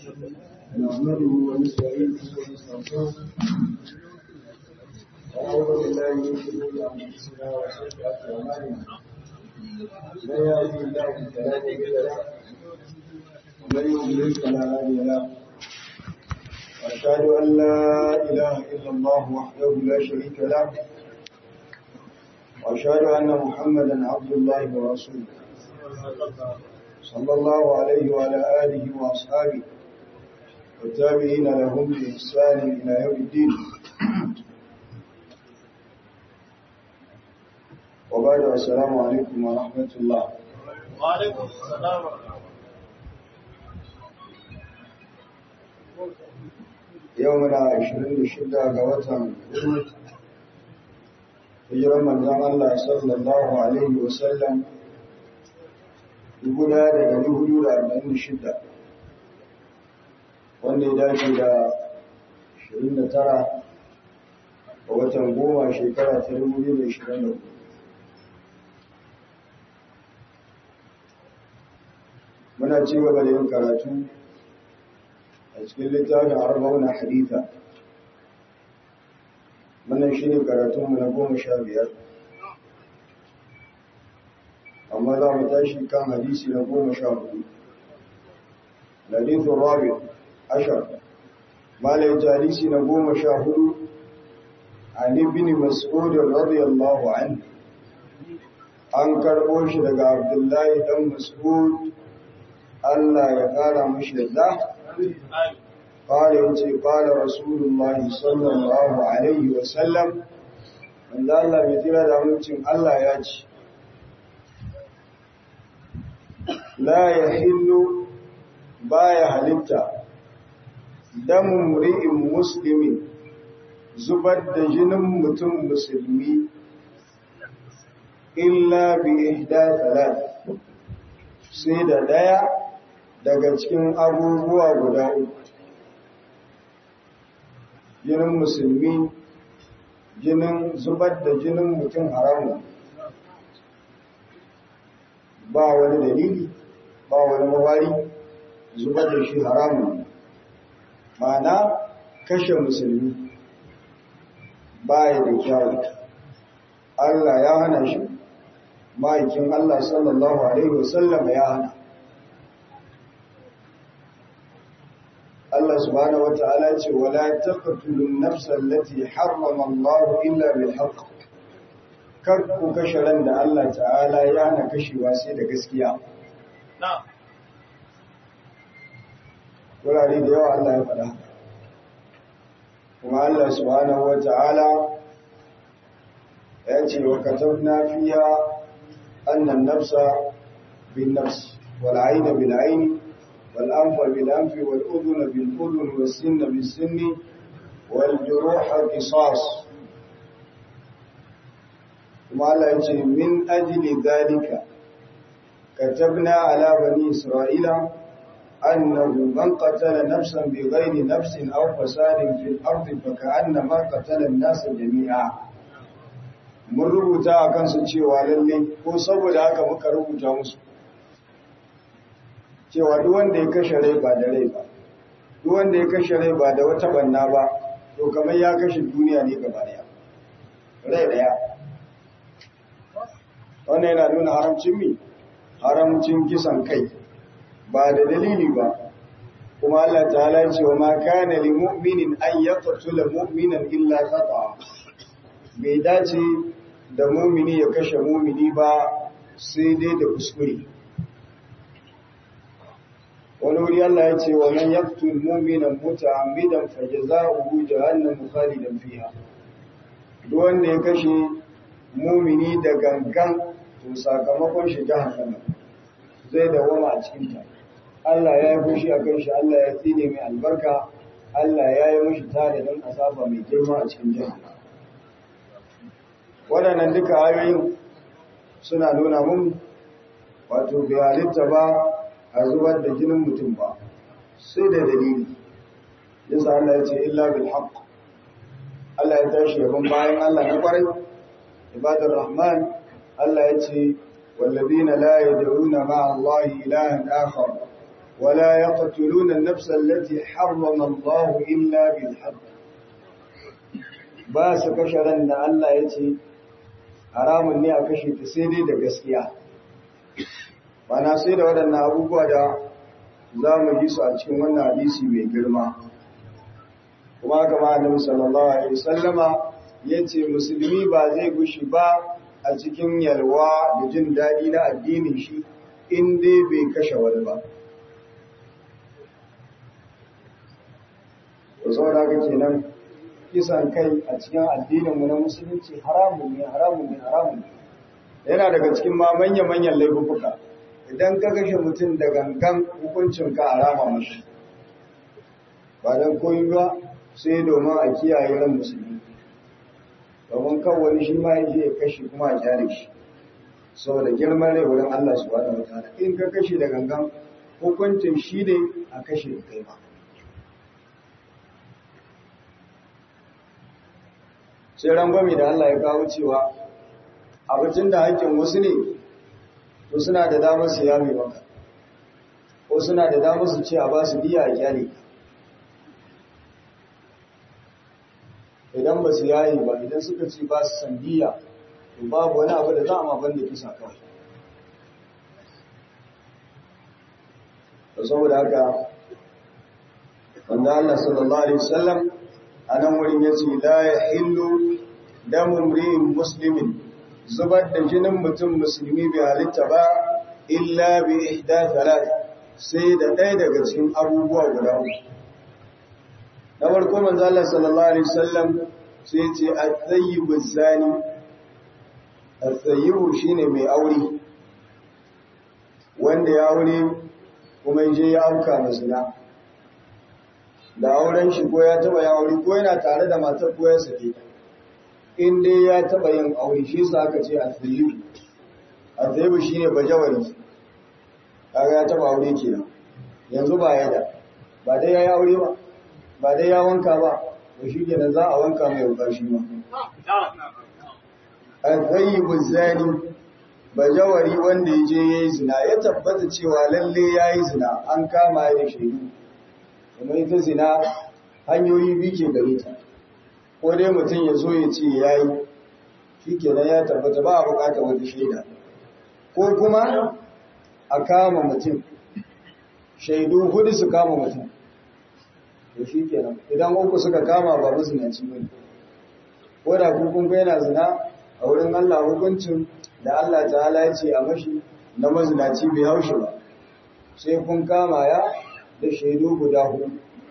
نحمده ونستعينه ونستغفره ونعوذ بالله من شرور انفسنا وسيئات اعمالنا من يهده الله فلا مضل له ومن يضلل فلا هادي له واشهد ان لا اله الا الله وحده لا شريك له واشهد ان محمدا عبد الله ورسوله صلى الله عليه وعلى اله واصحابه والتابعين لهم بإحسان إلى يوم الدين وبعد السلام عليكم ورحمة الله وعليكم السلام يومنا عشرين شدة قوة hijirar manzon Allah sallallahu Alaihi wasallam guda da dari hudu da arba'in da shida wanda ya dace da 29 a watan goma shekara ta 2024 muna ci gaba da yin karatu a cikin littafin arba'una haditha wannan shi ne karatunmu na goma sha biyar amma za mu tashi kan hadisi na goma sha hudu hadithun rabi' ashar malai jarisi na goma sha hudu an ibn mas'ud radiyallahu anhu an karbo shi daga abdullahi dan mas'ud Allah ya kara mishi yadda قال يجي قال رسول الله صلى الله عليه وسلم من الله بيتنا da mutum Allah ya ce la yahillu baya halitta damun ri'in musulmi zubar da jinin mutum musulmi illa bi ihda talat sai da daya daga cikin abubuwa guda uku jinin musulmi jinin zubar da jinin mutum haramu ba wani dalili ba wani mawari zubar da shi haramun mana kashe musulmi baya da kyawu Allah ya hana shi ma'aikin Allah sallallahu Alaihi wasallam ya hana Allah subhanahu wata'ala ce wala taqtulun nafsal lati harrama Allah illa bil haqq kar ku kashe ran da Allah ta'ala ya hana kashewa sai da gaskiya na'am wurare da yawa Allah ya faɗa kuma Allah subhanahu wa ta'ala ya ce wa katabna fiha annan nafsa bin nafs wal ayna bil ayni wal anfa bil anfi wal udhuna bil udhun was sinna bis sinni wal juruha qisas kuma Allah ya ce min ajli dhalika katabna ala bani isra'ila أنه من قتل نفسا بغير نفس أو فساد في الأرض فكأنما قتل الناس جميعا mun rubuta a kansu cewa lalle ko saboda haka muka rubuta musu cewa duk wanda ya kashe rai ba da rai ba duk wanda ya kashe rai ba da wata banna ba to kamar ya kashe duniya ne gaba daya rai daya wannan yana nuna haramcin mi haramcin kisan kai ba da dalili ba kuma Allah ta'ala ce wa ma kana lil mu'minin an yaqtula mu'minan illa khata bai dace da mu'mini ya kashe mu'mini ba sai dai da kuskure wani wuri Allah ya ce wa man yaqtul mu'minan muta'ammidan fajaza'uhu jahannam khalidan fiha duk wanda ya kashe mu'mini da gangan to sakamakon shi jahannama zai dawama a cikin ta Allah ya yi fushi a kan shi, Allah ya tsine mai albarka, Allah ya yi mashi tadadin asaba mai girma a cikin jihar. Waɗannan duka ayoyin suna nuna mun wato bai halitta ba a zubar da jinin mutum ba, sai da dalili. Yasa Allah ya ce, illa bil haqq. Allah ya tashi yaban bayan Allah na kwarai, ibadar Rahman, Allah ya ce, والذين لا يدعون مع الله إلها آخر ولا يقتلون النفس التي حرم الله إلا بالحق ba su kashe ran da Allah ya ce haramun ne a kashe ta sai dai da gaskiya na sai da waɗannan abubuwa da za mu ji su a cikin wannan hadisi mai girma kuma kama annabi sallallahu alaihi wasallama yace musulmi ba zai gushi ba a cikin yalwa da jin daɗi na addinin shi in dai bai kashe wani ba to saboda haka kenan kisan kai a cikin addininmu na musulunci haramun ne haramun ne haramun ne yana daga cikin ma manya-manyan laifuka idan ka kashe mutum da gangan hukuncin ka harama mashi ba don koyi ba sai domin a kiyaye ran musulmi domin kan wani shi ma ya kashe kuma a kyale shi saboda girman rai wurin Allah subhanahu wataala in ka kashe da gangan hukuncin shi ne a kashe da kai ba sai rangwame da Allah ya kawo cewa abincin da hakkin wasu ne to suna da damar su yame maka ko suna da damar su ce a ba su biya a kyale idan ba su yayi ba idan suka ce ba su san biya to babu wani abu da za a maban da kisa kawai to saboda haka wanda Allah sallallahu alaihi wasallam a nan wurin ya ce la ya hillu damun ri'in musulmin zubar da jinin mutum musulmi bai halitta ba illa bi ihda talat sai da ɗaya daga cikin abubuwa guda uku na farko manzo Allah sallallahu alaihi wasallam sai ce at-tayyibu zani at-tayyibu shine mai aure wanda ya aure kuma je ya auka masana da auren shi ko ya taba ya aure ko yana tare da matar ko ya sake in dai ya taba yin aure shi sa aka ce al-thayyib al-thayyib shine bajawari kaga ya taba aure kenan yanzu ba ya da ba dai yayi aure ba ba dai ya wanka ba to shi kenan za a wanka mai wuka shi ma al-thayyib zani bajawari wanda ya je yayi zina ya tabbata cewa lalle yayi zina an kama ya da shaidu kuma ita zina hanyoyi biyu ke gare ta ko dai mutum ya zo ya ce ya yi shi kenan ya tabbata ba a bukatar wata shaida ko kuma a kama mutum shaidu hudu su kama mutum to shi kenan idan uku suka kama ba mazinaci ba ko da kukun ga yana zina a wurin Allah hukuncin da Allah ta'ala ya ce a mashi na mazinaci bai haushi ba sai kun kama ya da shaidu guda hudu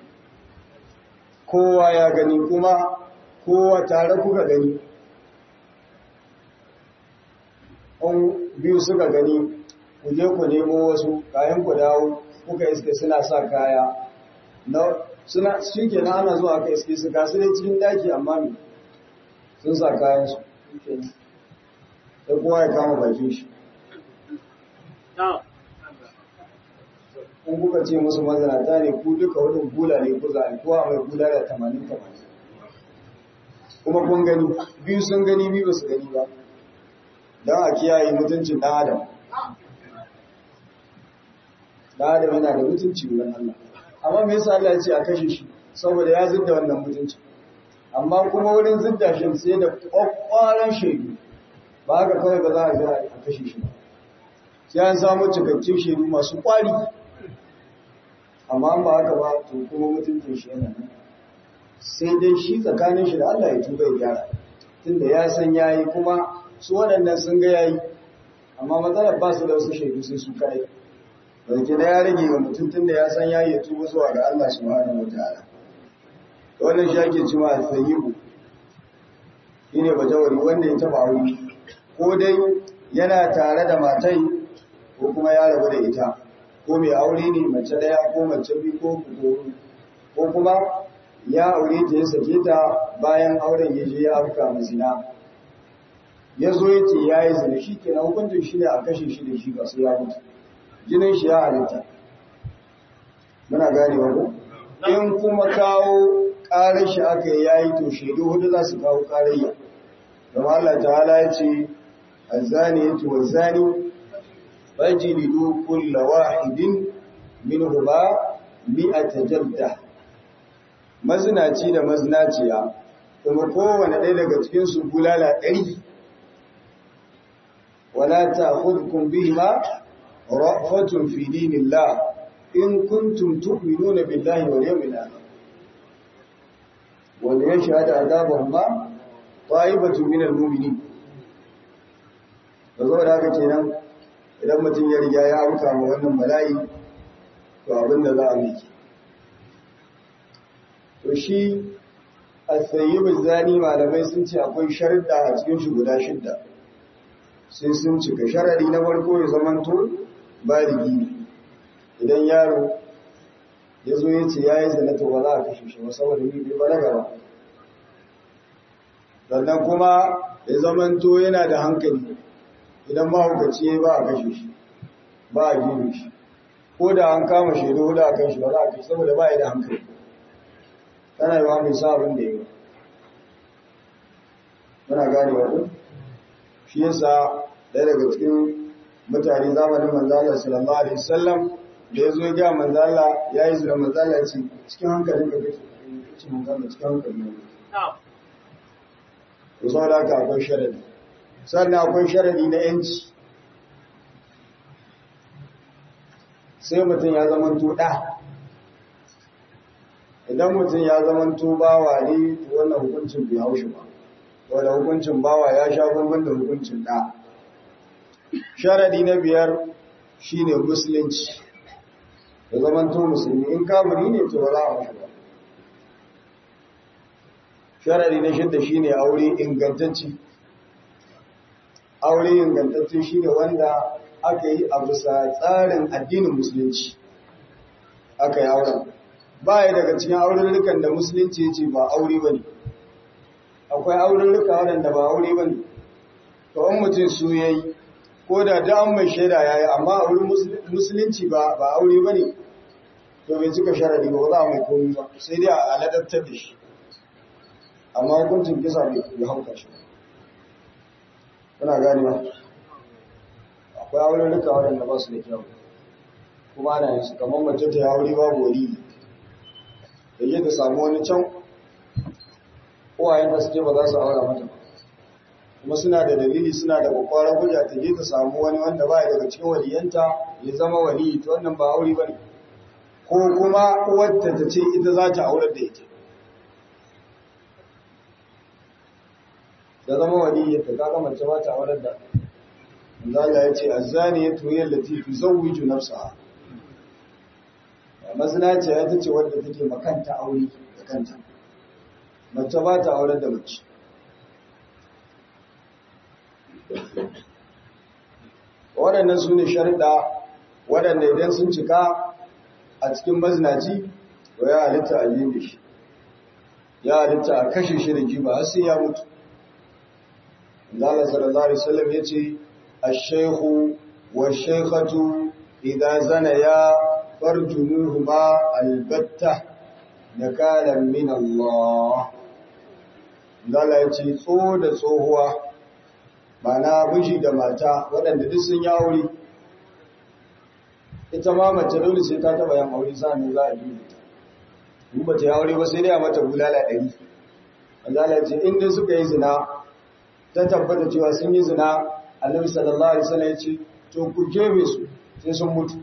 kowa ya gani kuma kowa tare kuka gani on biyu suka gani ku je ku nemo wasu kayan ku dawo kuka iske suna sa kaya na suna shike na ana zuwa ka iske su gasu ne cikin daki amma me sun sa kayan su sai kowa ya kama bakin shi in kuka ce musu mazanata ne ku duka wadin gula ne ku za a kowa mai gula da tamanin tamanin kuma kun gani biyu sun gani biyu ba su gani ba don a kiyaye mutuncin ɗan adam ɗan adam yana da mutunci wurin Allah amma me yasa Allah ya ce a kashe shi saboda ya zidda wannan mutunci amma kuma wurin zidda shi sai da kwakwaran shaidu ba haka kawai ba za a ga a kashe shi ba sai an samu cikakken shaidu masu kwari amma ba haka ba to kuma mutuncin shi yana nan sai dai shi tsakanin shi da Allah ya tuba ya gyara tunda ya san yayi kuma su waɗannan sun ga yayi amma matsalar ba su da wasu shaidu sai su kai dauke da ya rage wa mutum tunda ya san yayi ya tuba zuwa ga Allah subhanahu wataala wannan shi ake cewa al-sayyibu shine bajawari wanda ya taba aure ko dai yana tare da matai ko kuma ya rabu da ita ko mai aure ne mace daya ko mace biyu ko kuku ko kuma ya aure ta ya sake ta bayan auren ya je ya afka mazina ya zo ya ce ya yi zina shi kenan hukuncin shi ne a kashe shi da shi ba sai ya mutu jinin shi ya halitta muna gane wani in kuma kawo ƙarar shi aka yi ya yi to shaidu hudu za su kawo ƙarayya don Allah ta'ala ya ce azzani ya tuwa zani fajilidu kulla wahidin minhu ba mi'ata jalda mazinaci da mazinaciya kuma kowane ɗaya daga cikin su bulala ɗari wala ta'khudhukum bihima ra'fatun fi dinillah in kuntum tu'minuna billahi wal yawmil akhir wal yashhad adabahuma ta'ibatun minal mu'minin da zo da haka kenan idan mutum ya riga ya auka ma wannan bala'i to abin da za a miki to shi as-sayyib zani malamai sun ce akwai sharuɗa a cikin shi guda shidda sai sun cika sharadi na farko ya zamanto baligi ne idan yaro ya zo ya ce ya yi zina to ba za a kashe shi ba saboda ni bai balaga ba sannan kuma ya zamanto yana da hankali idan mahaukaci ya ba a kashe shi ba a gini shi ko da an kama shaidu hudu a kan shi ba za a kashe saboda ba ya da hankali tana yi wa mai sa abin da ya yi muna gane wa shi yasa ɗaya daga cikin mutane zamanin manzala sallallahu alaihi wasallam da ya zo ya ga manzala ya yi zira manzala ya ce cikin hankalin ka kake ce manzala cikin hankalin ka to saboda haka akwai sharadi sannan akwai sharadi na yanci sai mutum ya zama tuɗa idan mutum ya zama bawa ne to wannan hukuncin bai haushi ba wanda hukuncin bawa ya sha bambam da hukuncin ɗa sharadi na biyar shine musulunci da zaman to musulmi in kamuri ne to ba za a mashi ba sharadi na shidda shine aure ingantacci aure ingantacce shine wanda aka yi a bisa tsarin addinin musulunci aka yi auren ba ya daga cikin aurarrukan da musulunci ya ce ba aure ba ne akwai aurarruka waɗanda ba aure ba ne to an mutum su ya yi ko da da an mai shaida ya yi amma a wurin musulunci ba aure ba ne to bai cika sharadi ba za a mai komi ba sai dai a ladabtar da shi amma hukuncin kisa bai hauka shi kuna gani ba akwai aurarruka waɗanda ba su da kyau kuma ana yin su kamar mace ta yi aure babu wali da yi ta samu wani can uwayen da suke ba za su aura mata ba kuma suna da dalili suna da kwakwaran hujja ta je ta samu wani wanda ba daga cikin waliyanta ya zama wali ta wannan ba aure ba ne ko kuma uwarta ta ce ita za ta aurar da ita da zama wali ta kaga mace ba ta aurar da Allah ya ce azzani ya tuyar lati tuzawwiju nafsaha mazina ce ita ce wadda take makanta aure da kanta mace ba ta aurar da mace waɗannan su ne sharɗa waɗanda idan sun cika a cikin mazinaci to ya halitta a yi shi ya halitta a kashe shi da jiba har sai ya mutu Allah sallallahu alaihi wasallam yace ash-shaykhu wash-shaykhatu idza zanaya farjumuhuma albatta nakalan min Allah Allah yace tso da tsohuwa mana miji da mata waɗanda duk sun yi aure ita ma mace dole sai ta taba yin aure sa'an za a yi ta in ba ta yi aure ba sai dai a mata bulala ɗari Allah ya ce inda suka yi zina ta tabbata cewa sun yi zina annabi sallallahu alaihi wasallam ya ce to ku jebe su sai sun mutu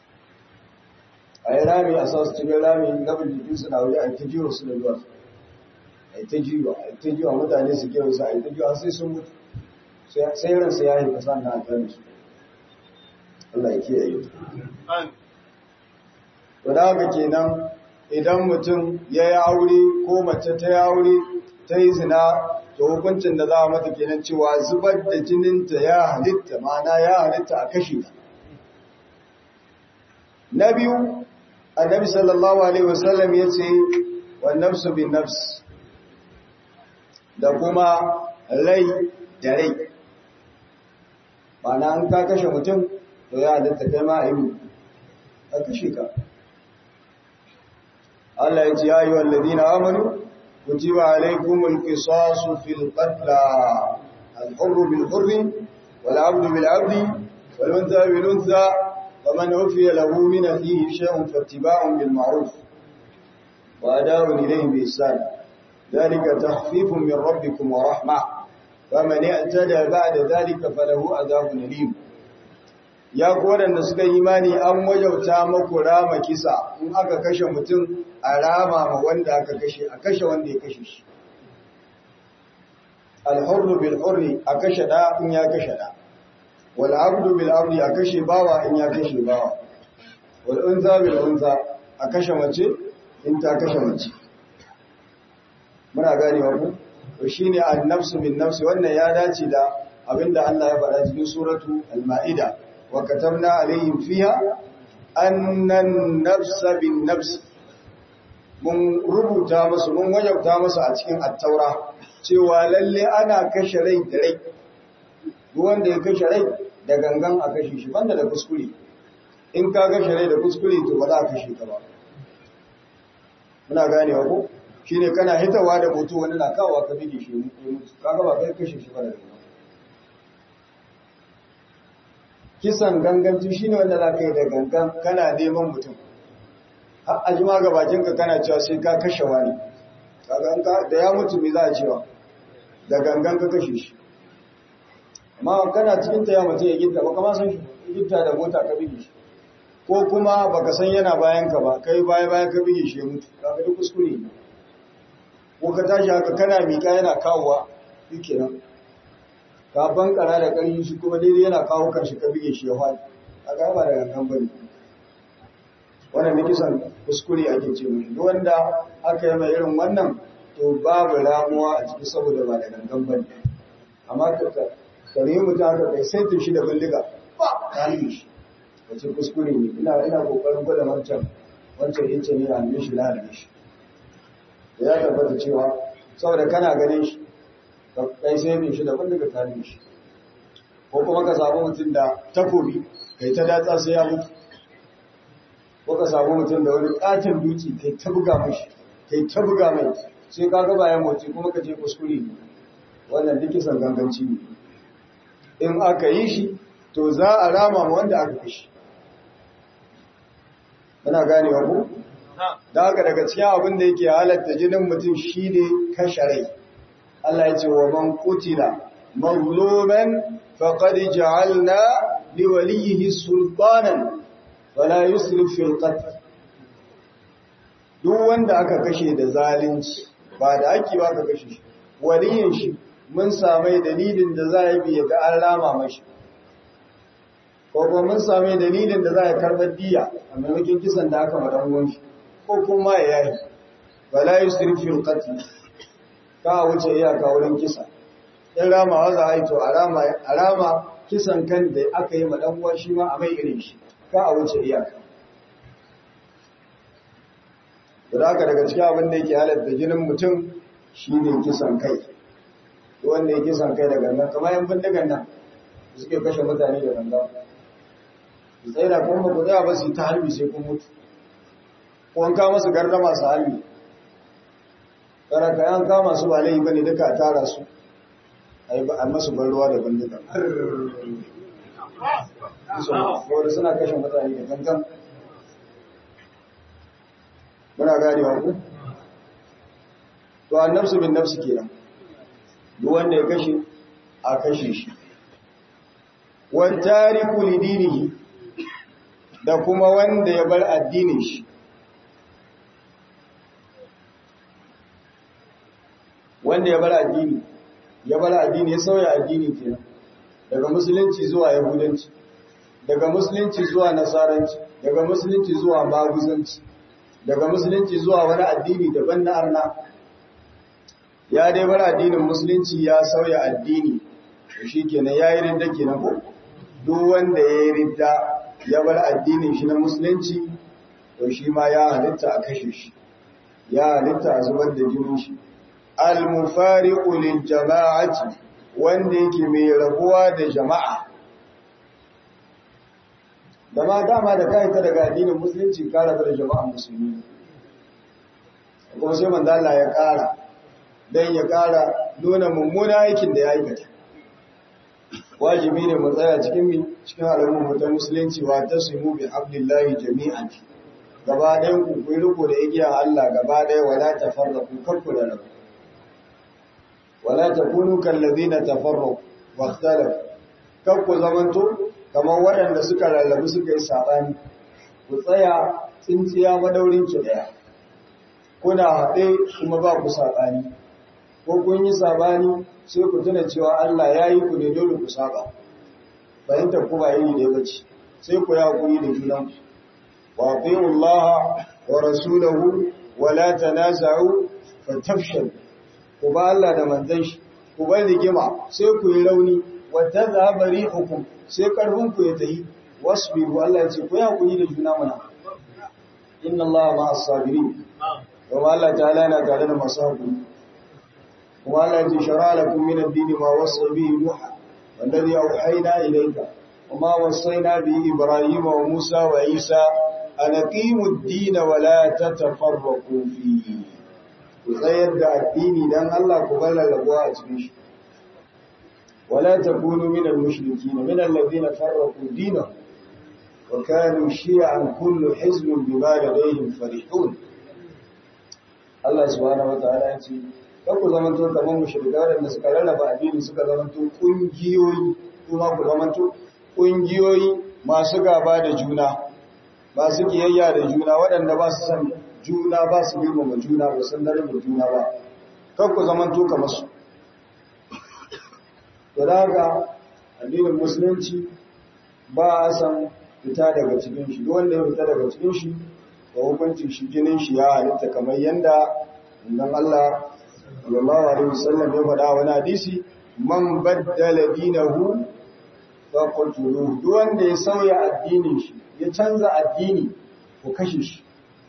a yi rami a sa su cikin rami gabin jikin su na waje a ta jiwa su da ruwa a yi ta jiwa a yi ta jiwa mutane su kewa su a yi ta jiwa sai sun mutu sai ransa ya yi kasa na gani su Allah ya kiyaye to da haka kenan idan mutum ya yi aure ko mace ta yi aure ta yi zina to hukuncin da za a mata kenan cewa zubar da jininta ya halitta mana ya halitta a kashe ta na biyu annabi sallallahu alaihi wasallam ya ce wa nafsu bin nafs da kuma rai da rai mana an ka kashe mutum to ya halitta kai ma a yi a kashe ka Allah ya ce ya yi wallazina amanu كتب عليكم القصاص في القتلى الحر بالحر والعبد بالعبد والأنثى بالأنثى فمن عفي له من أخيه شيء فاتباع بالمعروف وأداء إليه بإحسان ذلك تخفيف من ربكم ورحمة فمن اعتدى بعد ذلك فله عذاب أليم ya waɗanda suka yi imani an wajauta maku rama kisa in aka kashe mutum a rama ma wanda aka kashe a kashe wanda ya kashe shi alhurru bil hurri a kashe da in ya kashe da wal abdu bil abdi a kashe bawa in ya kashe bawa wal unza bil unza a kashe mace in ta kashe mace muna gane wa ku to shine an nafsu bin nafsi wannan ya dace da abinda Allah ya faɗa cikin suratu al-maida wa katabna alaihim fiha annan nafsa bin nafs mun rubuta musu mun wajabta musu a cikin at-taura cewa lalle ana kashe rai da rai duk wanda ya kashe rai da gangan a kashe shi banda da kuskure in ka kashe rai da kuskure to ba za a kashe ka ba muna ganewa ko shine kana hitawa da mutu wani na kawo ka bige shi mutu kaga ba kai kashe shi ba da gangan kisan ganganci shine wanda za ka yi da gangan kana neman mutum har ajima ga bakinka kana cewa sai ka kashe wani kaga da ya mutu me za a cewa da gangan ka kashe shi amma kana cikin ta ya mutu ya gitta ba kama san shi gitta da mota ka bige shi ko kuma baka san yana bayan ka ba kai baya bayan ka bige shi ya mutu kaga duk kuskure ne ko ka tashi haka kana miƙa yana kawowa yake nan ka bankara da ƙarfi shi kuma daidai yana kawo kanshi ka bige shi ya faɗi a ga ba da gangan bane wannan ne kisan kuskure ake ce mai duk wanda aka yi mai irin wannan to babu ramuwa a ciki saboda ba da gangan bane amma ka kare mutum aka kai sai shi da bindiga ba ka yi shi wace kuskure ne ina ina kokarin gwada wancan wancan yace ne a mishi na da shi ya tabbata cewa saboda kana ganin shi kai sai mai shi da bindiga ka yi shi ko kuma ka samu mutum da takobi kai ta datsa sai ya mutu ko ka samu mutum da wani katin duki kai ta buga mashi kai ta buga mai sai ka ga bayan motsi kuma ka je kuskure ne wannan duk kisan ganganci ne in aka yi shi to za a rama ma wanda aka kashi muna gane wa ku da haka daga cikin abin da yake halatta jinin mutum shi ne kashe rai Allah ya ce wa man qutila mazluman faqad ja'alna li waliyhi sultanan wala yusrif fil qatl duk wanda aka kashe da zalunci ba da ake ba ka kashe shi waliyin shi mun samai dalilin da za a biya ga an rama mashi ko kuma mun samai dalilin da za a karɓar diya a maimakon kisan da aka madan ruwan shi ko kuma ya yayi wala yusrif fil qatl ka wuce iyaka wurin kisa in ramawa za a yi to a rama kisan kan da aka yi madan uwan shi ma a mai irin shi ka a wuce iyaka da haka daga cikin abin da yake halatta jinin mutum shi ne kisan kai wanda ya kisan kai da gangan kamar yan bindigan nan da suke kashe mutane da gangan su tsaye da kuma ku tsaya ba su yi ta harbi sai kun mutu ko an kama su gardama su harbi tsara ka yan kama su ba laifi ba ne duka a tara su a yi masu ban ruwa da bindigan wadda suna kashe mutane da gangan muna gane wa ku to an nafsu bin nafsu kenan duk wanda ya kashe a kashe shi wan tariku lidinihi da kuma wanda ya bar addinin shi wanda ya bar addini ya bar addini ya sauya addini kenan daga musulunci zuwa yahudanci daga musulunci zuwa nasaranci daga musulunci zuwa maguzanci daga musulunci zuwa wani addini daban na arna ya dai bar addinin musulunci ya sauya addini to shikenan yayi ridda kenan ko duk wanda yayi ridda ya bar addinin shi na musulunci to shi ma ya halitta a kashe shi ya halitta a zubar da jinin shi al-mufariqu lil jama'ati wanda yake mai rabuwa da jama'a da ma dama da kai ta daga addinin musulunci ka rabu da jama'a musulmi kuma sai manzo Allah ya kara dan ya kara nuna mummuna aikin da ya aikata wajibi ne mu tsaya cikin mi cikin al'ummar mu ta musulunci wa tasimu bi hablillahi jami'an gaba ɗayan ku ku riko da igiya Allah gaba ɗaya wala tafarraqu kakku da rabu wala takunu kallazina tafarraqu wa ikhtalafu kakku zamanto kamar waɗanda suka rarrabu suka yi sabani ku tsaya tsintsiya madaurin ki daya kuna haɗe kuma ba ku sabani ko kun yi sabani sai ku tuna cewa Allah ya yi ku ne dole ku saba fahimtar ku ba iri da bace sai ku yi hakuri da junanku wa ati'u Allah wa rasulahu wa la tanaza'u fatafshal ku ba Allah da manzon shi ku bar rigima sai ku yi rauni wa tadhhabu rihukum sai karfin ku ya tayi wasbiru Allah ya ce ku yi hakuri da juna mana inna Allah ma'as sabirin kuma Allah ta'ala yana tare da masu hakuri kuma Allah ya ce shara lakum min ad-din ma wasa bihi Nuh والذي أوحينا إليك وما وصينا به إبراهيم وموسى وعيسى أن أقيموا الدين ولا تتفرقوا فيه وغير الدين لأن الله قبل لبواء تبيش ولا تكونوا من المشركين من الذين فرقوا دينهم وكانوا شيعا كل حزب بما لديهم فرحون الله سبحانه وتعالى يقول ku zamanto kamar mushrika waɗanda suka rarraba addini suka zamanto ƙungiyoyi kuma ku zamanto ƙungiyoyi masu gaba da juna masu kiyayya da juna waɗanda ba su san juna ba su girmama juna ba san darajar juna ba kan ku zamanto kamar su to da haka addinin musulunci ba a san fita daga cikin shi duk wanda ya fita daga cikin shi ba hukuncin shi jinin shi ya halitta kamar yanda idan Allah sallallahu alaihi wasallam ya faɗa wani hadisi man baddala dinahu fa qutuluhu duk wanda ya sauya addinin shi ya canza addini ko kashe shi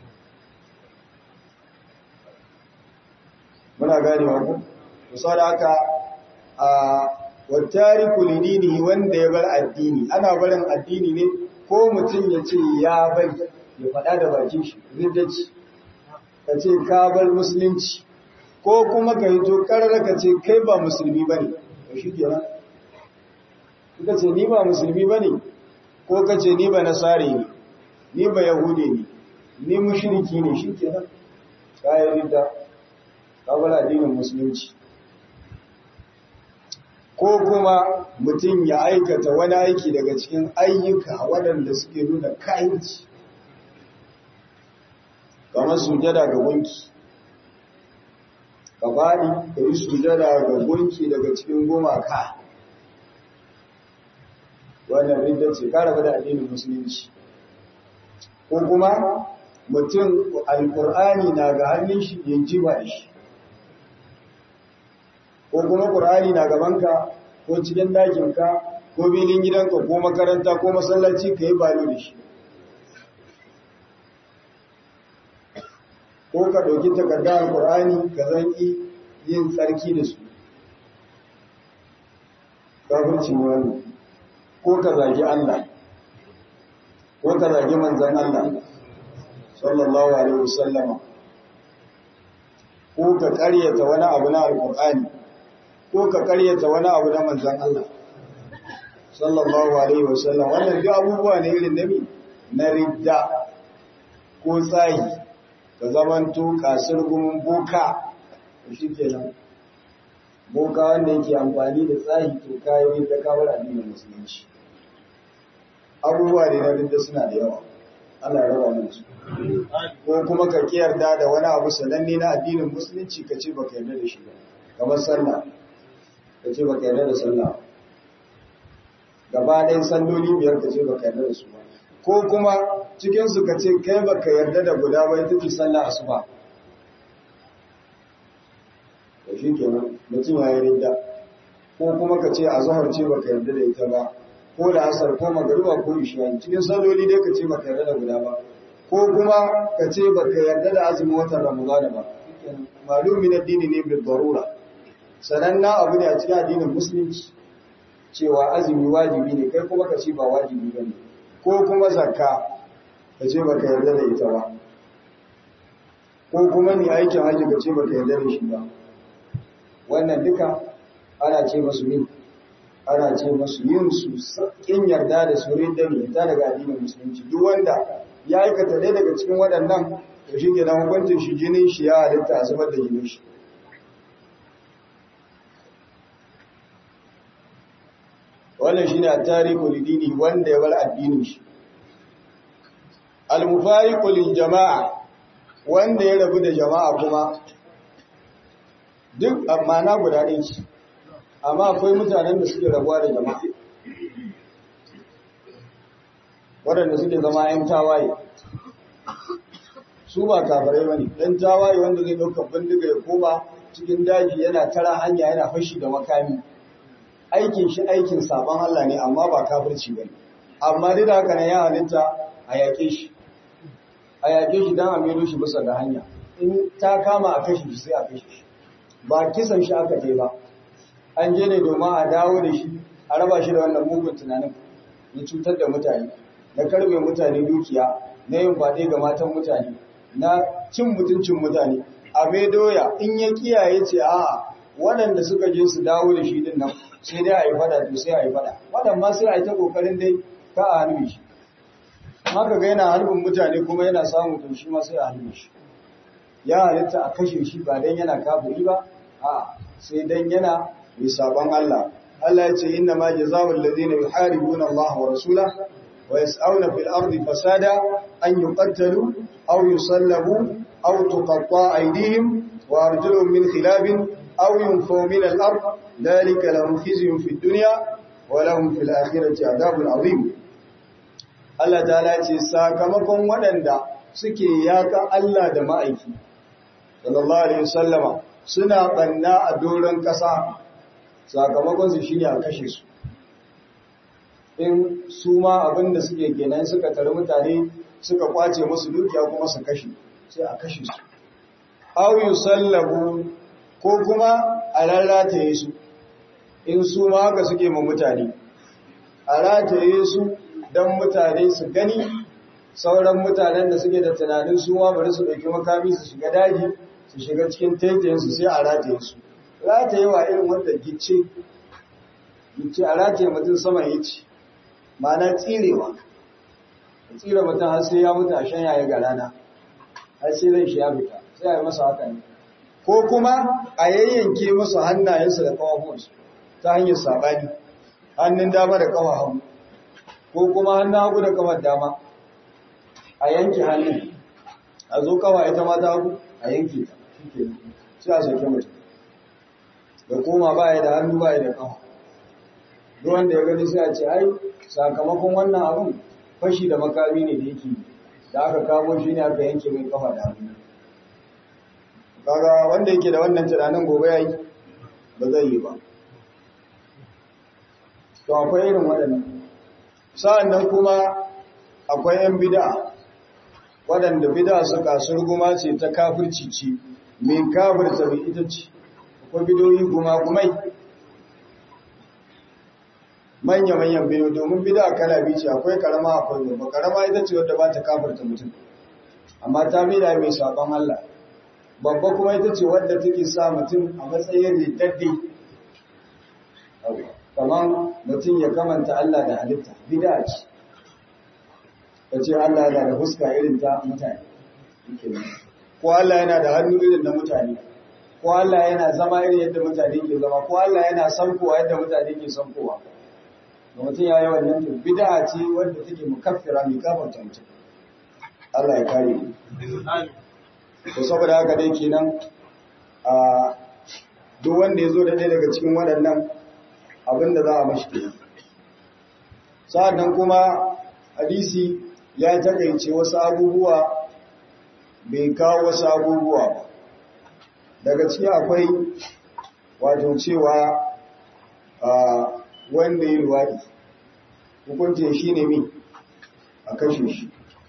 muna gane wa ku saboda haka a wattariku lidinihi wanda ya bar addini ana barin addini ne ko mutum ya ce ya bari ya faɗa da bakin shi riddaci ka ce ka bar musulunci ko kuma ka yi to karar ka ce kai ba musulmi ba ne da shi ke nan ka ce ni ba musulmi ba ne ko ka ce ni ba nasari ne ni ba yahudi ne ni mushriki ne shi ke nan kayan ridda kawar addinin musulunci ko kuma mutum ya aikata wani aiki daga cikin ayyuka waɗanda suke nuna kayanci kamar sujada ga gunki ka faɗi ka yi sujada ga gunki daga cikin gumaka wannan ridda ce ka rabu da addinin musulunci ko kuma mutum alƙur'ani na ga hannun shi yanki ba da shi ko kuma ƙur'ani na gabanka ko cikin dakinka ko bilin gidanka ko makaranta ko masallaci ka yi balo da shi ko ka ɗauki takardar alƙur'ani ka zanki yin tsarki da su kafirci ne wani ko ka zagi Allah ko ka zagi manzan Allah sallallahu alaihi wasallama ko ka ƙaryata wani abu na alƙur'ani ko ka ƙaryata wani abu na manzan Allah sallallahu alaihi wasallam wannan duk abubuwa ne irin nabi na ridda ko tsayi ka zamanto kasar gumin boka shi kenan boka wanda yake amfani da tsayi to kayi da kawar addinin musulunci abubuwa ne na ridda suna da yawa ana raba mana su ko kuma ka kiyarda da wani abu sananne na addinin musulunci ka ce baka yarda da shi ba kamar sallah ka ce baka yarda da sallah gaba ɗayan salloli biyar ka ce baka yarda da su ba ko kuma cikinsu ka ce kai baka yarda da guda ba ita ce sallah asuba da shi kenan mutum ya yi ridda ko kuma ka ce azhar ce baka yarda da ita ba ko da asar ko magariba ko isha cikin salloli dai ka ce baka yarda da guda ba ko kuma ka ce baka yarda da azumin watan ramadana ba malumi na dini ne bil darura sananna abu ne a cikin addinin musulunci cewa azumi wajibi ne kai kuma ka ce ba wajibi ba ne ko kuma zakka ka ce ba ka yarda da ita ba ko kuma ni aikin haji ka ce ba ka yarda da shi ba wannan duka ana ce masu min ana ce masu yin su kin yarda da su rinda ne ta daga addinin musulunci duk wanda ya aikata ɗaya daga cikin waɗannan to shi ke nan hukuncin shi jinin shi ya halitta a zubar da jinin shi wannan shine a tarihu lidini wanda ya bar addinin shi al-mufariqu lil jama'a wanda ya rabu da jama'a kuma duk amana guda ɗaya ce amma akwai mutanen da suke rabuwa da jama'a waɗanda suke zama ‘yan tawaye su ba kabarai ba ne ɗan tawaye wanda zai ɗaukar bindiga ya koma cikin daji yana tara hanya yana fashi da makami aikin shi aikin sabon Allah ne amma ba kafirci ba ne amma duk da haka ne ya halitta a yaƙe shi a yaƙe shi don a mero shi bisa ga hanya in ta kama a kashe shi sai a kashe shi ba kisan shi aka je ba an je ne domin a dawo da shi a raba shi da wannan mugun tunanin na cutar da mutane na karbe mutane dukiya na yin faɗe ga matan mutane na cin mutuncin mutane a mai doya in ya kiyaye ce a waɗanda suka je su dawo da shi din nan sai dai a yi faɗa to sai a yi faɗa waɗanda ma sai a yi ta ƙoƙarin dai ka a halbe shi haka ga yana halbin mutane kuma yana samun to shi ma sai a halbe shi ya halitta a kashe shi ba dan yana kafiri ba a sai dan yana mai sabon Allah Allah ya ce inna ma jazaa'ul ladina yuharibuna Allah wa rasulahu wa yas'auna fil ardi fasada an yuqattalu aw yusallabu aw tuqatta'a aydihim wa arjuluhum min khilafin aw yunfaw min al-ard dhalika lahum khizyun fid dunya wa lahum fil akhirati adhabun 'azim Allah ta'ala ce sakamakon waɗanda suke yaka Allah da ma'aiki sallallahu alaihi wasallama suna banna a doron ƙasa sakamakon su shine a kashe su in su ma abinda suke kenan suka tare mutane suka kwace musu dukiya kuma su kashe sai a kashe su aw yusallabu ko kuma a rarrataye su in su ma haka suke ma mutane a rataye su don mutane su gani sauran mutanen da suke da tunanin su ma bari su ɗauki makami su shiga daji su shiga cikin taitayensu sai a rataye su rataye wa irin wanda gice gice a rataye mutum sama ya ci ma'ana tsirewa a tsire mutum har sai ya mutu a shan yaya ga rana har sai zai shi ya fita sai a yi masa haka ne ko kuma a yayyanke masa hannayensu da kawafinsu ta hanyar saɓani hannun dama da kawa hagu ko kuma hannun hagu da kawar dama a yanke hannun a zo kawa ita mata hagu a yanke ta sai a soke mutum da koma baya da hannu baya da kawa duk wanda ya gani sai a ce ai sakamakon wannan abun fashi da makami ne da yake da aka kamo shi ne aka yanke mai kafa da hannu kaga wanda yake da wannan tunanin gobe yayi ba zai yi ba to akwai irin waɗannan sa'annan kuma akwai 'yan bid'a waɗanda bid'a su kasur guma ce ta kafirci ce mai kafirta mai ita ce akwai bidoyi guma gumai manya-manyan bido domin bid'a kala biyu ce akwai karama akwai babba karama ita ce wadda ba ta kafirta mutum amma ta bida mai sabon Allah babba kuma ita ce wadda take sa mutum a matsayin ridaddi kamar mutum ya kamanta Allah da halitta bid'a ce ta ce Allah yana da fuska irin ta mutane ko Allah yana da hannu irin na mutane ko Allah yana zama irin yadda mutane ke zama ko Allah yana sankowa yadda mutane ke sankowa da mutum ya yi wannan to bid'a ce wadda take mukaffira mai kafarta mutum Allah ya kare mu to saboda haka dai kenan a duk wanda ya zo da ɗaya daga cikin waɗannan abin da za a mashi kenan sa'annan kuma hadisi ya takaice wasu abubuwa bai kawo wasu abubuwa ba daga ciki akwai wato cewa wanda yi luwaɗi hukuncin shi ne mi a kashe shi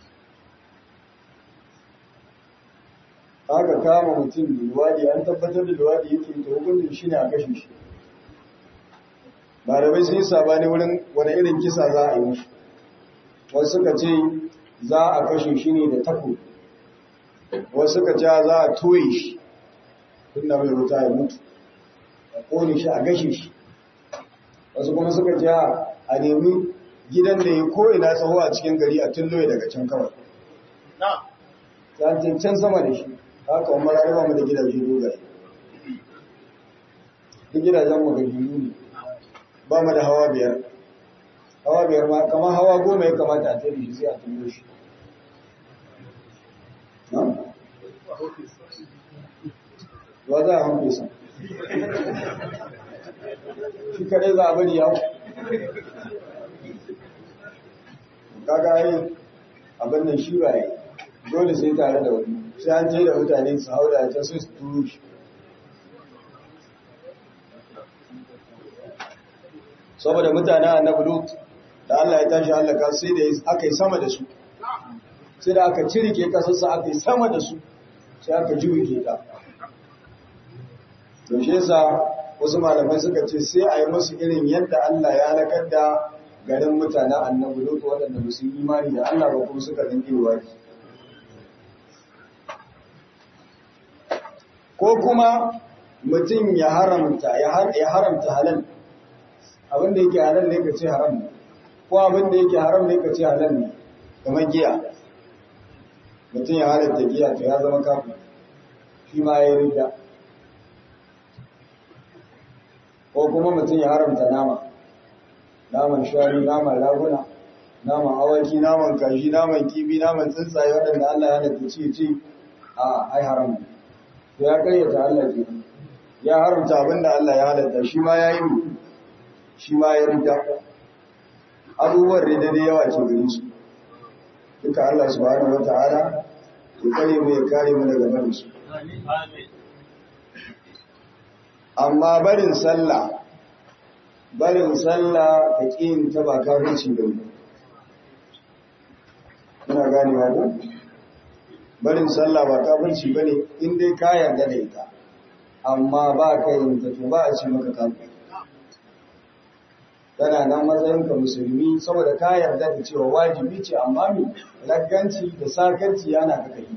aka kama mutum da luwaɗi an tabbatar da luwaɗi yake ta hukuncin shi ne a kashe shi malamai sun yi sabani wurin wani irin kisa za a yi mashi wasu suka ce za a kashe shi ne da tako wasu suka ce za a toye shi tun da mai wuta ya mutu a kone shi a gashe shi wasu kuma suka ce a nemi gidan da ya ko'ina tsawo a cikin gari a tulloye daga can kawai na'am ta can sama da shi haka umar ya mu da gidaje dogaye duk gidajen mu gajiyu ne ba mu da hawa biyar hawa biyar ma kamar hawa goma ya kamata a tare shi sai a tullo shi wa za a hanfe sa shi kadai za a bari yawo kaga yi abin nan shi ba yi dole sai tare da wani sai an je da mutane su hau da ta su turu shi saboda mutane annabi lut da Allah ya tashi halaka sai da aka yi sama da su sai da aka cirike kasarsa aka yi sama da su sai aka jiwike ta to shi yasa wasu malamai suka ce sai a yi musu irin yadda Allah ya halakar da garin mutanen annabi lut waɗanda ba su yi imani da Allah ba kuma suka zange waki ko kuma mutum ya haramta ya haramta halal abinda yake halal ne ka ce haram ne ko abinda yake haram ne ka ce halal ne kamar giya mutum ya halatta giya to ya zama kafin shi ma ya rida ko kuma mutum ya haramta nama naman shari naman raguna naman awaki naman kashi naman kibi naman tsuntsaye waɗanda Allah ya halatta ci ci a ai haram ne to ya kayyata Allah ke ya haramta abinda Allah ya halatta shi ma ya yi shi ma ya rida abubuwan rida da yawa ke gari su duka Allah subhanahu wata'ala ya kare mu ya kare mu daga barin su amma barin sallah barin sallah ka kin ta ba kafirci da mu muna gane ba ko barin sallah ba kafirci bane in dai ka yarda da ita amma ba ka yin ta to ba a ci maka kafirci tana nan matsayinka musulmi saboda ka yarda da cewa wajibi ce amma mi lagganci da sakarci yana ka kai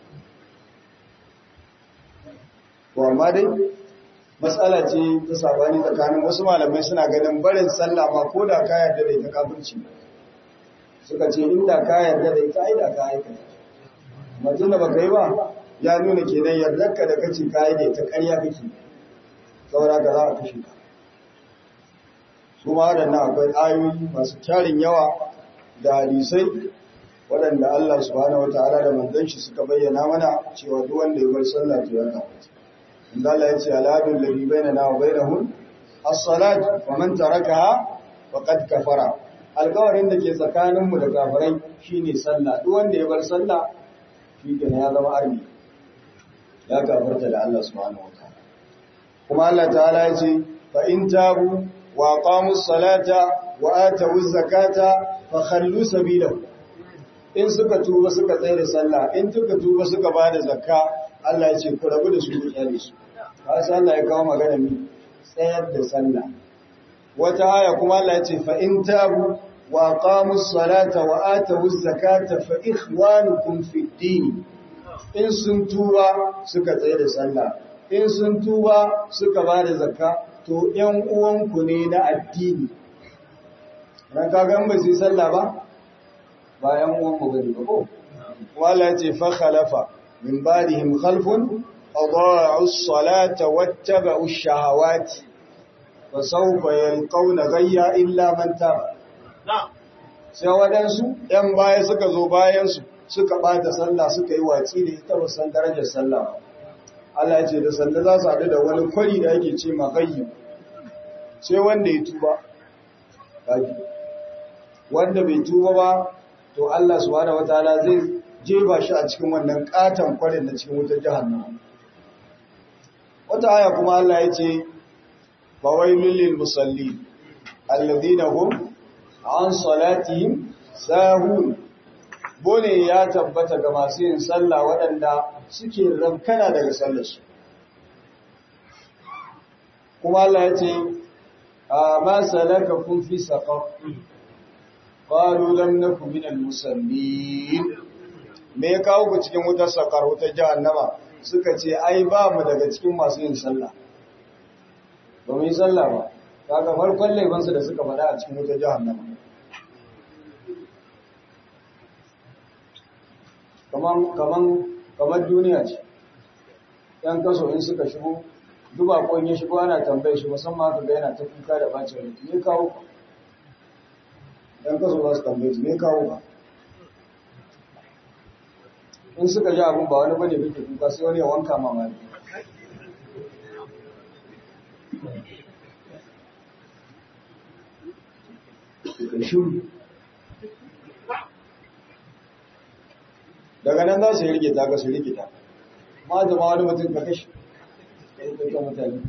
to amma dai matsala ce ta sabani tsakanin wasu malamai suna ganin barin sallah ma ko da ka yarda da ita kafirci suka ce inda ka yarda da ita ai da ka aikata mutum da baka yi ba ya nuna kenan yardarka da kace ka yi da ita ƙarya kake saboda ka za a kashe ka su ma waɗannan akwai ayoyi masu tarin yawa da hadisai waɗanda Allah subhanahu wata'ala da manzon shi suka bayyana mana cewa duk wanda ya bar sallah to ya kafirta inda Allah ya ce aladul ladhi bainana wa bainahum as-salat wa man tarakaha faqad kafara alƙawarin da ke tsakanin mu da kafirai shine sallah duk wanda ya bar sallah shi kenan ya zama arni ya kafirta da Allah subhanahu wata'ala kuma Allah ta'ala ya ce fa in tabu وأقاموا الصلاة وآتوا الزكاة فخلوا سبيلهم in suka tuba suka tsaye da sallah in suka tuba suka ba da zakka Allah ya ce ku rabu da su ku tsare su hasa Allah ya kawo magana mi tsayar da sallah wata aya kuma Allah ya ce fa in tabu wa aqamus salata wa atawuz zakata fa ikhwanukum fid din in sun tuba suka tsaye da sallah in sun tuba suka ba da zakka to ‘yan uwanku ne na addini, ran kagan ba su yi sallah ba, ba ‘yan uwanku ba ne ba ko? Wala ce fa khalafa min ba da him khalfun, a ba'us salata wata ba'us shahawati, ba sau bayan ƙauna gayya illa manta ba. Sai waɗansu ‘yan baya suka zo bayansu suka ɓata sallah suka yi watsi da ita ba san darajar sallah ba. Allah ce da sanda za su haɗu da wani kwari da ake ce magayyi sai wanda ya tuba wanda bai tuba ba to Allah subhanahu wataala zai jeba shi a cikin wannan katon kwarin da cikin wutar jahannama wata aya kuma Allah ya ce fawailul lil musallin alladhina hum an salatihim sahun bone ya tabbata ga masu yin sallah waɗanda suke rabkana daga sallarsu kuma Allah ya ce a ma salaka kun fi saqaf qalu lam naku min al-musallin me ya kawo ku cikin wutar sakar wutar jahannama suka ce ai ba mu daga cikin masu yin sallah ba mu yi sallah ba kaga farkon laifinsu da suka faɗa a cikin wutar jahannama kaman kaman kamar duniya ce yan kaso in suka shigo duba ko in ya shigo ana tambaye shi musamman haka ga yana ta kuka da bacin rai me kawo ka yan kaso za su tambaye shi me kawo ka in suka ji abin ba wani bane kake kuka sai wani ya wanka mamaki shiru daga nan za su yi rikita ka su rikita ma zama wani mutum ka kashe ɗauka mutane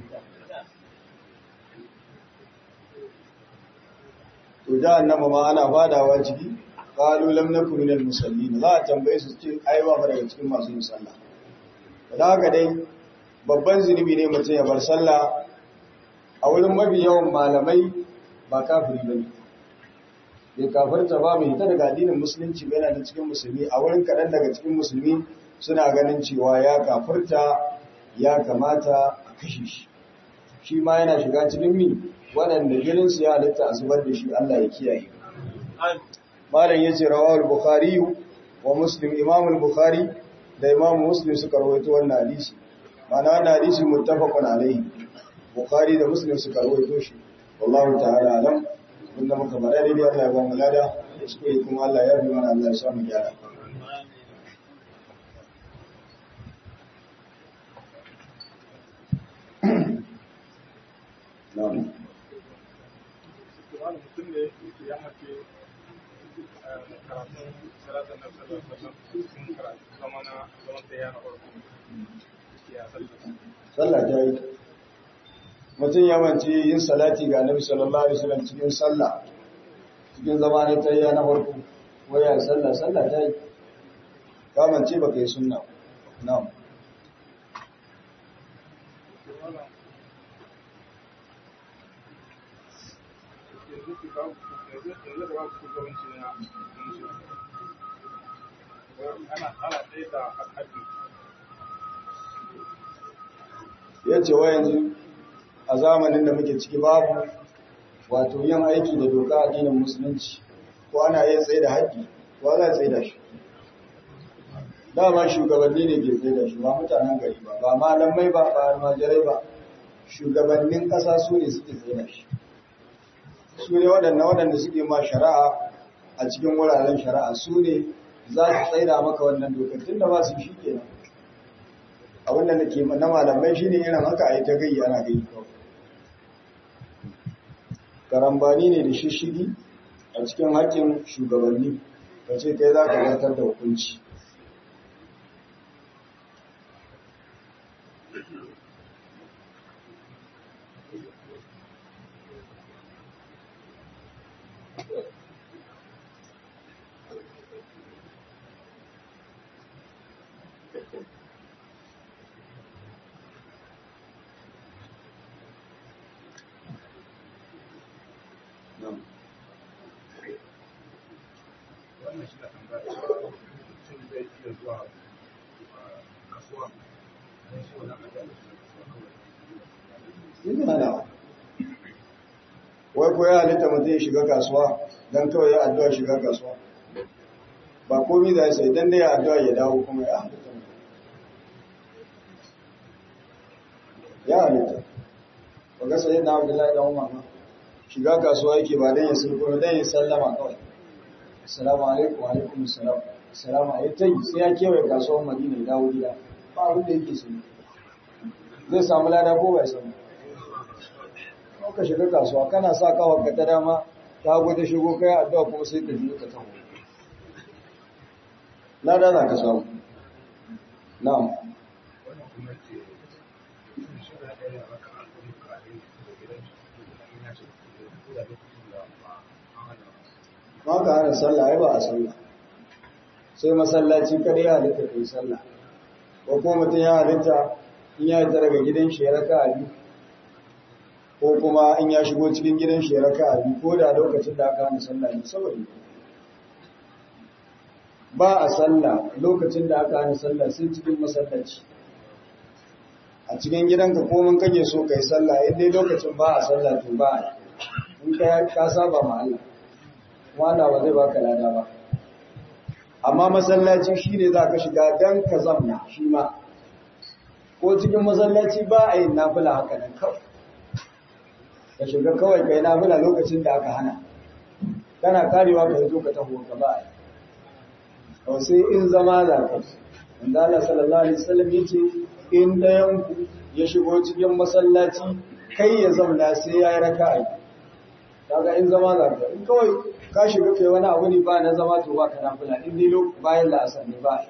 to jahannama ma ana fadawa ciki qalu lam nakum minal musallin za a tambaye su ce ai ba daga cikin masu yin sallah da haka dai babban zunubi ne mutum ya bar sallah a wurin mafi yawan malamai ba kafiri bane bai kafirta ba mai ta daga addinin musulunci ba yana da cikin musulmi a wurin kaɗan daga cikin musulmi suna ganin cewa ya kafirta ya kamata a kashe shi shi ma yana shiga cikin mi waɗanda jininsu ya halitta a zubar da shi Allah ya kiyaye malam yace rawahul bukhari wa muslim imam al-bukhari da imam muslim suka rawaito wannan hadisi ma'ana wannan hadisi muttafaqun alayhi bukhari da muslim suka rawaito shi wallahu ta'ala alam inda muka bada dai Allah ya ba mu lada kuskure kuma Allah ya bi mana Allah ya sa mu gyara na'am wani mutum ne ya mace karatun salatun na sallar sun karatu zama na zaman ta yana farko ya sallar sallah ta yi mutum ya mance yin salati ga annabi sallallahu alaihi wasallam cikin sallah cikin zama ne ta yi na farko waya sallah sallah ta yi ka mance baka yi sunna na'am ya ce wa yanzu a zamanin da muke ciki babu wato yin aiki da doka addinin musulunci ko ana iya tsaye da haƙƙi ko za a tsaye da shi dama shugabanni ne ke tsaye da shi ba mutanen gari ba ba malamai ba ba almajirai ba shugabannin ƙasa su ne suke tsaye da shi su ne waɗanda waɗanda suke ma shari'a a cikin wuraren shari'a su ne za su tsaida maka wannan dokar tun da ba su shi kenan abin da nake na malamai shine irin haka a yi ta gai ana gai kawai karambani ne da shishigi a cikin haƙƙin shugabanni ka ce kai za ka zartar da hukunci wannan shi na tambaya mutum zai iya zuwa kasuwa don shi wani ajiyar da shi kasuwa Ina na wai ko ya halitta mutum ya shiga kasuwa don kawai ya addu'a shiga kasuwa ba komi za sai don dai ya addu'a ya dawo kuma ya halitta mutum. ya halitta ba ga sai na abdullahi da umar ma shiga kasuwa yake ba don ya sulko don ya sallama kawai assalamu alaikum wa alaikum assalam assalamu alaikum sai ya kewaye kasuwar madina ya dawo gida ba abin da yake sun zai samu lada ko bai samu ka shiga kasuwa kana sa kawar ka ta dama ta gwada shigo kai addu'a kuma sai ka biyo ka taho lada za ka samu na'am wannan kuma ce sun shi da ɗaya raka a kuma kare da gidan shi da ina ce ko da lokacin da ba an hana ma ka hana sallah ai ba a sallah sai masallaci kada ya halitta kai sallah ko ko mutum ya halitta in ya halitta daga gidan shi ya raka a biyu ko kuma in ya shigo cikin gidan shi ya raka a biyu ko da lokacin da aka hana sallah ne saboda ba a sallah lokacin da aka hana sallah sai cikin masallaci a cikin gidanka komin kake so kai sallah in dai lokacin ba a sallah to ba a in ka ka saba ma Allah wanda ba zai baka lada ba amma masallaci shine za ka shiga dan ka zamna shi ma ko cikin masallaci ba a yin nafila haka nan kawai ka shiga kawai kai nafila lokacin da aka hana kana karewa ka zo ka taho ka ba a yi sai in zama za ka inda Allah sallallahu alaihi wasallam yace in dayan ku ya shigo cikin masallaci kai ya zauna sai ya yi raka'a kaga in zama za ka in kawai ka shiga kai wani abu ne ba na zama to ba ka nafila in dai bayan la'asar ne ba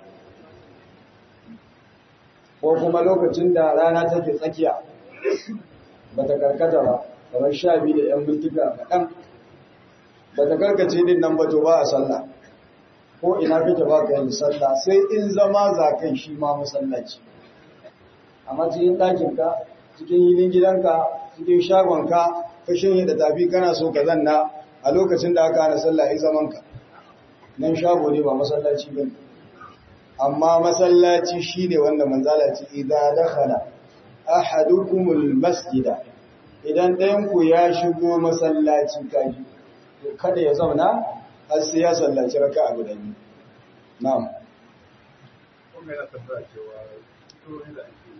ko kuma lokacin da rana take tsakiya ba ta karkata ba kamar sha biyu da yan bindiga kaɗan ba ta karkace din nan ba to ba a sallah ko ina kake ba ka yin sallah sai in zama za kai shi ma masallaci amma cikin ɗakinka cikin yilin gidanka cikin shagonka ka shirya da tafi kana so ka zanna a lokacin da aka hana sallah in zamanka nan shago ne ba masallaci ba amma masallaci shi ne wanda manzala ce idan dakhala ahadukumul masjida idan ɗayanku ya shigo masallaci kaji kada ya zauna har sai ya sallaci raka a guda biyu na'am kuma yana tambaya cewa to inda ake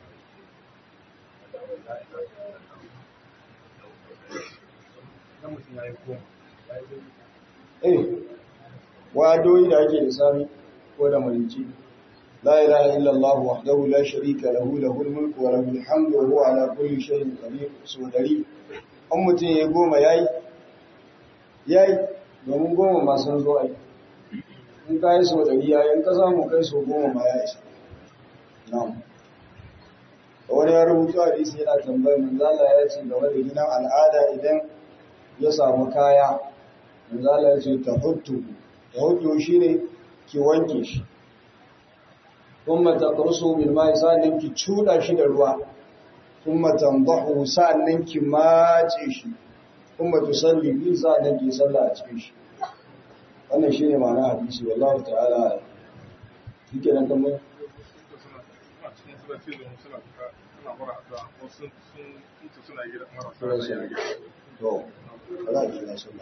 na mutum ya yi koma ya yi eh wadoyi da ake da sami ko da mulki la ilaha illa allah wahdahu la sharika lahu lahul mulku wa lahul hamdu wa huwa ala kulli shay'in qadir so dari an mutum ya goma yayi yayi domin goma ma sun zo ai in ka yi so dari yayi in ka samu kai so goma ma ya isa na'am wani ya rubuta hadisi yana tambayar manzo Allah ya ce game da gidan al'ada idan ya samu kaya manzo Allah ya ce tahuttu tahuttu shine ki wanke shi kuma taqrusu bil ma'i sa'annan ki cuda shi da ruwa kuma tandahu sa'annan ki mace shi kuma tusalli bi sa'annan ki sallah a cikin shi wannan shine ma'ana hadisi wallahi ta'ala yake nan kamar suna cikin suna cizon suna fita suna mara addu'a ko sun sun mutu suna gida marasa lafiya a gida to kada ki na sunna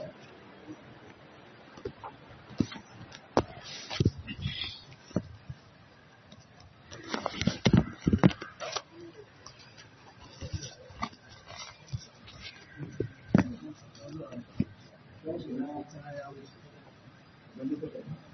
Thank you.